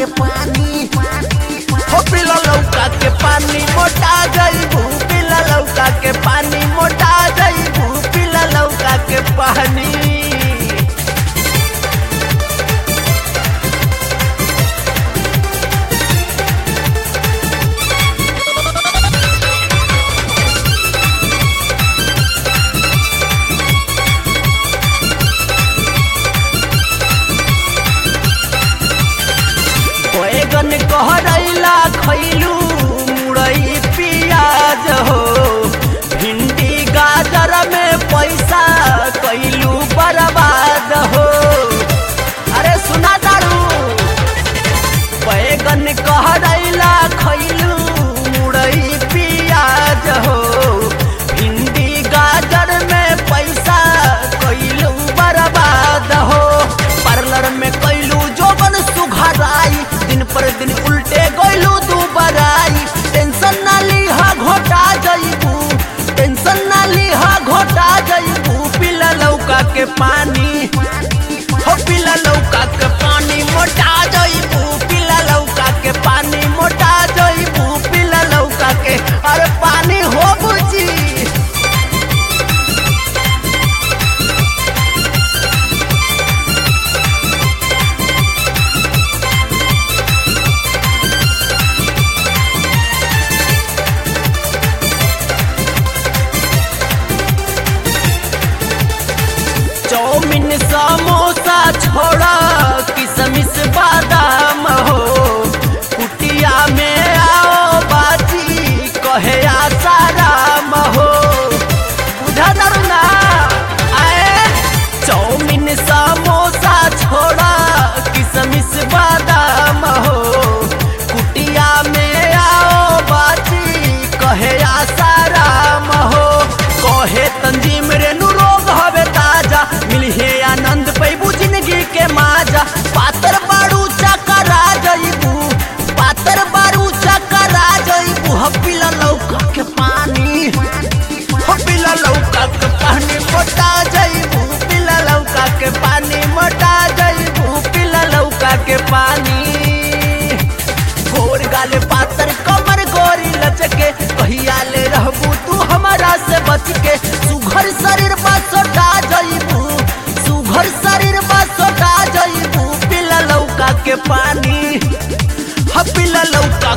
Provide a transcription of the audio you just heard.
के पानी हो पिला लौका के पानी मोटा जईबू पिला लौका के पानी मोटा जईबू पिला लौका के पानी बैगन कहरैला खैलू मुरई पियाज हो भिंडी गाजर में पैसा कैलू बर्बाद हो अरे सुना दारू बैगन कहरैला खैलू मुरई पियाज हो भिंडी गाजर में पैसा कैलू बर्बाद हो पार्लर में कैलू जोबन सुघराई दिन पर दिन उल्टे गैलू दू बराई टेंशन ना लीहा घोटा जईबू टेंशन ना लीहा घोटा जईबू पिला लौका के पानी हो पिला लौका के पानी मोटा जईबू पिला लौका के पानी मोटा जईबू पिला लौका के अरे पानी हो बुझी चौमिन समोसा छोड़ा किशमिश बादाम हो कुटिया में आओ बाजी कहे आसाराम हो बुझा दरुना आए चौमिन समोसा छोड़ा किशमिश बादाम हो कुटिया में आओ बाजी कहे आसाराम हो कहे तंजीम रेणु रोग हवे ताजा मिलहे आनंद पैबू जिंदगी के माजा पातर बारू चकरा जईबू पातर बारू चकरा जईबू हपिला लौका के पानी हपिला लौका के पानी मोटा जईबू पिला लौका के पानी मोटा जईबू पिला लौका के पानी गोर गाले पातर कमर गोरी लचके कहिया ले रहबू तू हमारा से बच के सुघर शरीर बा सोटा जईबू सुघर शरीर बा सोटा जईबू पिला लौका के पानी ह पिला लौका